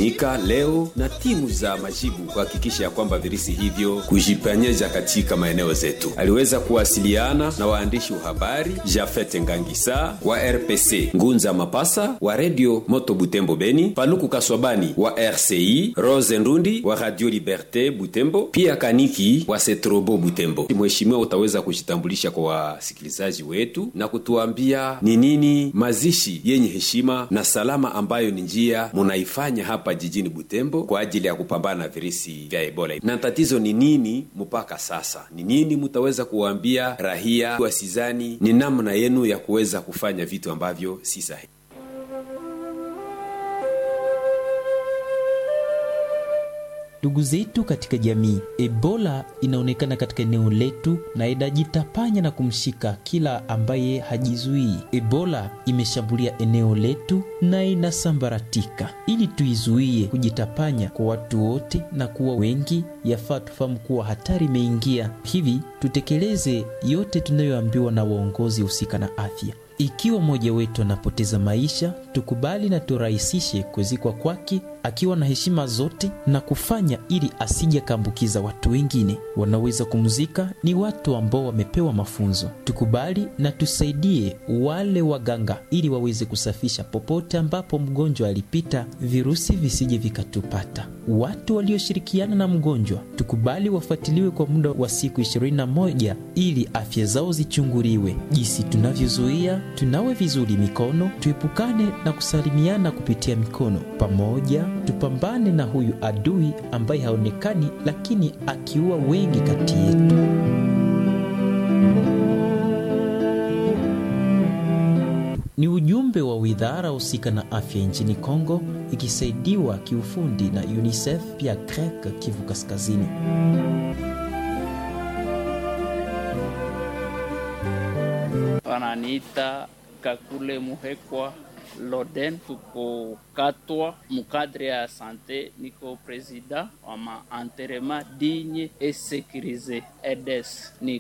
kutumika leo na timu za majibu kuhakikisha ya kwamba virusi hivyo kujipenyeza katika maeneo zetu. Aliweza kuwasiliana na waandishi wa habari Jafet Ngangisa wa RPC, Ngunza Mapasa wa Radio Moto Butembo Beni, Paluku Kaswabani wa RCI, Rose Ndundi wa Radio Liberte Butembo, pia Kaniki wa Setrobo Butembo. Mheshimiwa, utaweza kujitambulisha kwa wasikilizaji wetu na kutuambia ni nini mazishi yenye heshima na salama ambayo ni njia munaifanya hapa jijini Butembo kwa ajili ya kupambana na virusi vya Ebola, na tatizo ni nini mpaka sasa? Ni nini mutaweza kuwaambia rahia wasizani ni namna yenu ya kuweza kufanya vitu ambavyo si sahihi? Ndugu zetu katika jamii, Ebola inaonekana katika eneo letu na inajitapanya na kumshika kila ambaye hajizuii. Ebola imeshambulia eneo letu na inasambaratika. Ili tuizuie kujitapanya kwa watu wote na kuwa wengi, yafaa tufahamu kuwa hatari imeingia. Hivi tutekeleze yote tunayoambiwa na waongozi husika na afya. Ikiwa mmoja wetu anapoteza maisha, tukubali na turahisishe kuzikwa kwake akiwa na heshima zote na kufanya ili asije akaambukiza watu wengine. Wanaweza kumzika ni watu ambao wamepewa mafunzo. Tukubali na tusaidie wale waganga ili waweze kusafisha popote ambapo mgonjwa alipita, virusi visije vikatupata. Watu walioshirikiana na mgonjwa tukubali wafuatiliwe kwa muda wa siku 21 ili afya zao zichunguliwe. Jinsi tunavyozuia, tunawe vizuri mikono, tuepukane na kusalimiana kupitia mikono pamoja tupambane na huyu adui ambaye haonekani lakini akiua wengi kati yetu. Ni ujumbe wa widhara husika na afya nchini Kongo ikisaidiwa kiufundi na UNICEF pia CREC Kivu Kaskazini. Wananiita Kakule Muhekwa Loden, tuko Katwa mukadre ya sante, niko presida wa maanterema dinye e sekirize EDES, ni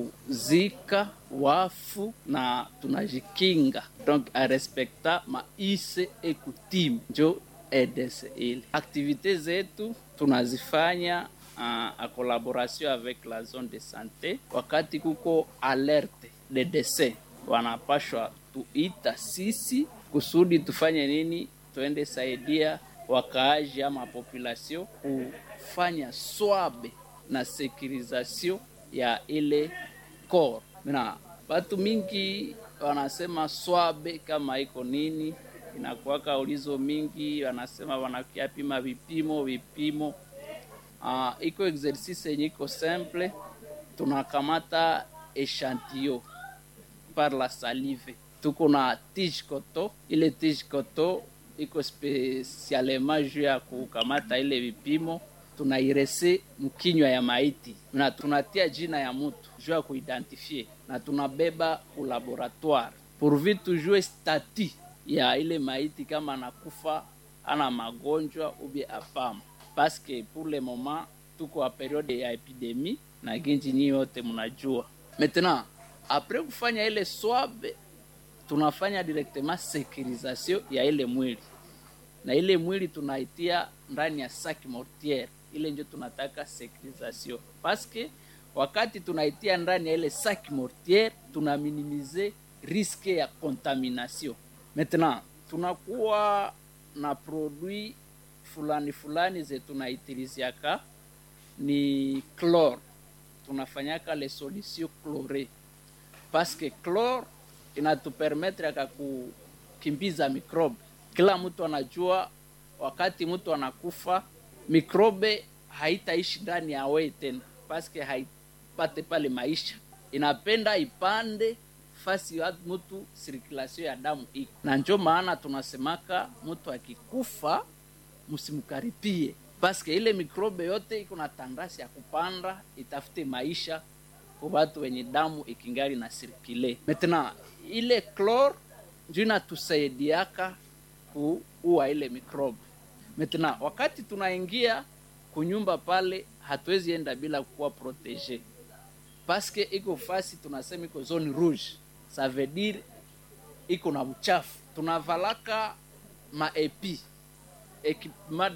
kuzika wafu na tunajikinga donc a respekta maise e kutimu, njo EDES ile aktivite zetu tunazifanya uh, a collaboration avec la zone de sante. Wakati kuko alerte de décès wanapashwa tuita sisi kusudi tufanye nini? Tuende saidia wakaaji ama population kufanya swabe na securisation ya ile kor. Na watu mingi wanasema swabe kama iko nini, inakuwaka ulizo mingi, wanasema wanakiapima vipimo vipimo. Uh, iko exercice yenye iko simple, tunakamata echantillon par la salive tuko na tige koto. Ile tige koto iko spesialema juu ya kukamata ile vipimo, tunairese mkinywa ya maiti na tunatia jina ya mutu juu ya kuidentifie, na tunabeba ku laboratoire pourvu tujue stati ya ile maiti kama anakufa ana magonjwa ubie apama, paske pour le moment tuko a periode ya epidemie na ginji nyi yote mnajua. Maintenant apres kufanya ile swabe tunafanya directement securisation ya ile mwili na ile mwili tunaitia ndani ya sac mortiere, ile ndio tunataka securisation, paske wakati tunaitia ndani ya ile sac mortiere tuna minimize riske ya contamination. Maintenant tunakuwa na produit fulani fulani ze tunaitiliziaka ni chlore, tunafanyaka le solution chlore paske chlore inatupermetre aka kukimbiza mikrobe. Kila mtu anajua wakati mtu anakufa mikrobe haitaishi ndani ya wei tena, paske haipate pale maisha, inapenda ipande fasi ya mtu, sirkulasio ya damu iko na, njo maana tunasemaka mtu akikufa msimkaripie, paske ile mikrobe yote iko na tandasi ya kupanda itafute maisha kwa watu wenye damu ikingali na sirkile. Maintenant ile chlore ndio inatusaidiaka kuua ile mikrobe. Maintenant wakati tunaingia kunyumba pale, hatuwezi enda bila kuwa protege, paske iko fasi tunasema iko zone rouge, ça veut dire iko na uchafu. Tunavalaka maepi ekipema